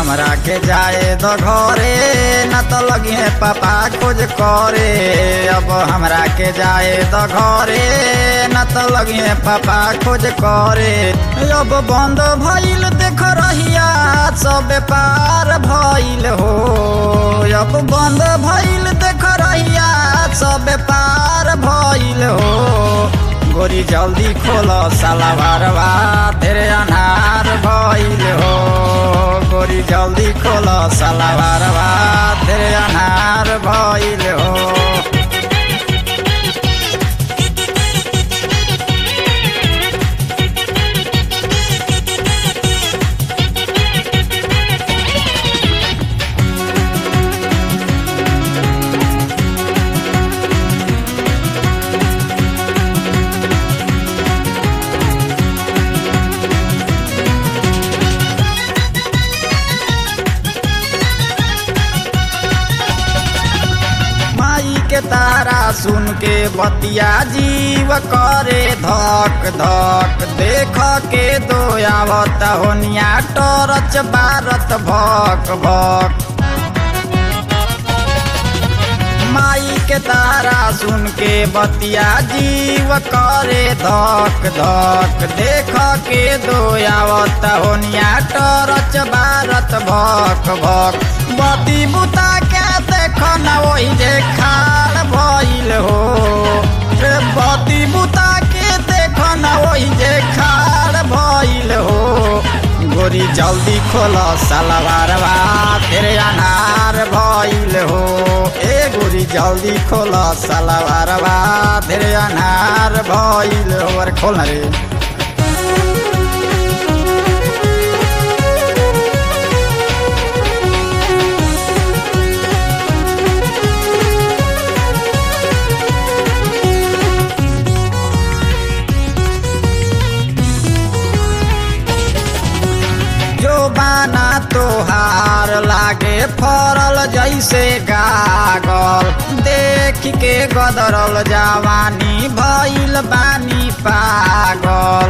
हमरा के जाए द घरे न तो लगिए पापा खोज करे अब हमरा के जाए द घरे न तो लगिए पापा खोज करे अब बंद भइल देख रहिया सब पार भइल हो अब बंद भइल देख रहिया सब पार भइल हो गोरी जल्दी खोल साला भरवा तेरे अनार भइल हो गोरी जल्दी खोल साला भरवा तेरे अनार भइल हो माई के तारा सुन के बतिया जीव करे धक धक देख के दो आवत होनिया टरच बारत भक भक माई के तारा सुन के बतिया जीव करे धक धक देख के दो आवत होनिया टरच बारत भक भक बती बुता के देख न वही जे खाड़ भइल हो रे बती बुता के देख न वही जे खाड़ भइल हो गोरी जल्दी खोल सलवारवा तेरे अनार भइल हो ए गोरी जल्दी खोल सलवारवा तेरे अनार भइल हो अरे खोल ना रे जो बाना तोहार लागे फरल जैसे गागल देख के गदरल जवानी भइल बानी पागल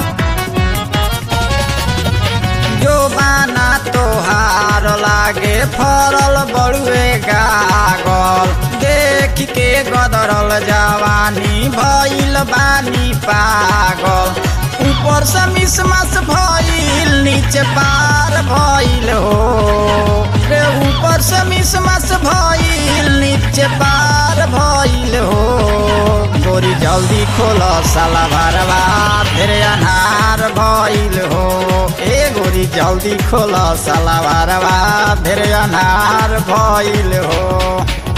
जो बाना तोहार लागे फरल बड़ुए गागल देख के गदरल जवानी भइल बानी पागल ऊपर से मिसमस भइल नीचे पार भइल हो रे ऊपर से मिसमस भइल नीचे पार भइल हो गोरी जल्दी खोल साला भरवा तेरे अनार भइल हो ए गोरी जल्दी खोल साला भरवा तेरे अनार भइल हो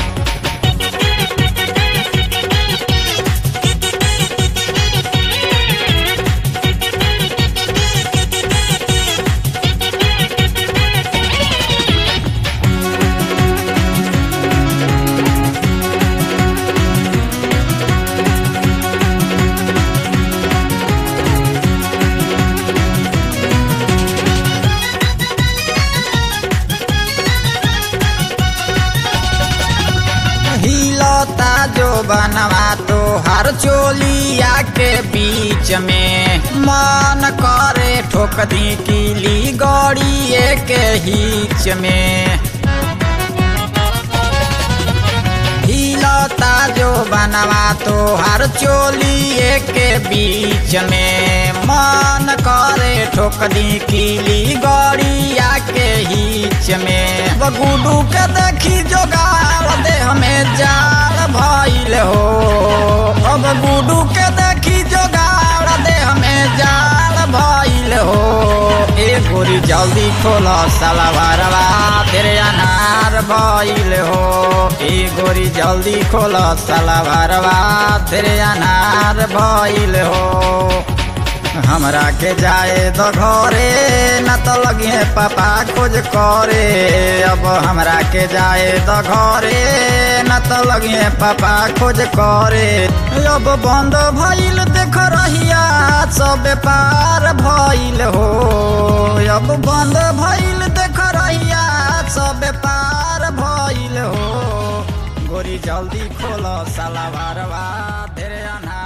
हिलता जो बनवा तो हर चोलिया के बीच में मन करे ठोक दी कीली गड़िए के बीच में हिलता जो बनवा तो हर चोलिए के बीच में मन करे ठोक दी कीली गड़िया के बीच में बगुडू के देखी जोगार दे हमें जाड़ भइल हो अब गुडू के देखी जोगार दे हमें जाड़ भइल हो ए गोरी जल्दी खोल साला भरवा तेरे अनार भइल हो ए गोरी जल्दी खोल साला भरवा तेरे अनार भइल हो हमरा के जाए द घरे न तो लगिए पापा खोज करे अब हमरा के जाए द घरे न तो लगिए पापा खोज करे अब बंद भइल देख रहिया सब पार भइल हो अब बंद भइल देख रहिया सब पार भइल हो गोरी जल्दी खोल साला भरवा तेरे अनार